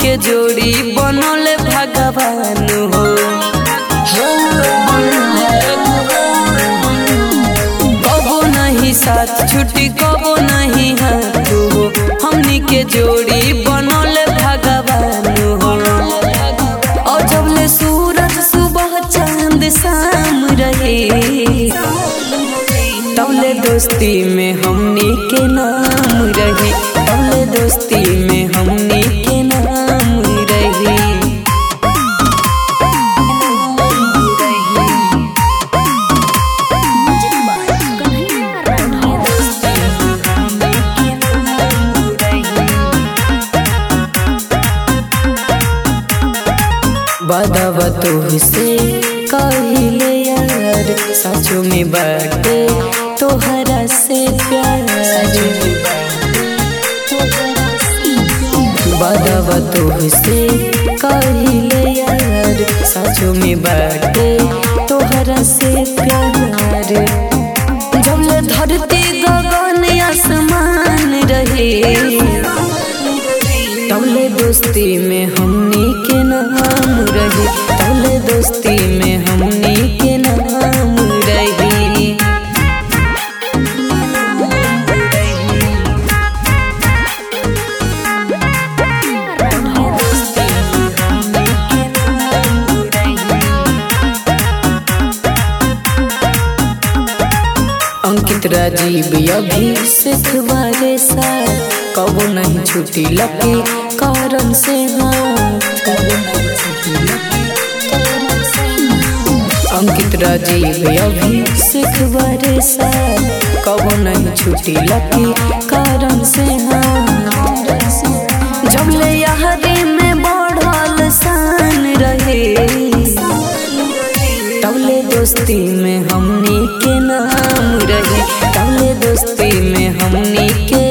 के जोड़ी बनल भगवान हो कबो नहीं साथ छुट्टी कबो नहीं हाथ हो हमनी के जोड़ी बनल भगवान हो और जब ले सूरज सुबह चांद शाम रहे तबले दोस्ती में हमनी के नाम रही तबले दोस्ती में हमनी के नाम रही बदवा से कहिले यार सचो में बाटे तोहरा से प्यार बदवा से कहिले यार सचो में बाटे तोहरा से प्यार जब ले धरती गगन आसमान रहे तबले दोस्ती में हमनी के नाम रही तबले दोस्ती में हमनी के नाम रही अंकित राजीव अभिषेक वाले साथ कबो नहीं छुट्टी लगे कारण से हाथ अंकित राजीव अभिषेक वाले साथ कबो नहीं छुट्टी लगे कारण से हाथ जब ले यहरे में बढ़ल शान रहे तबले दोस्ती में हमनी के नाम रही तबले दोस्ती में हमनी के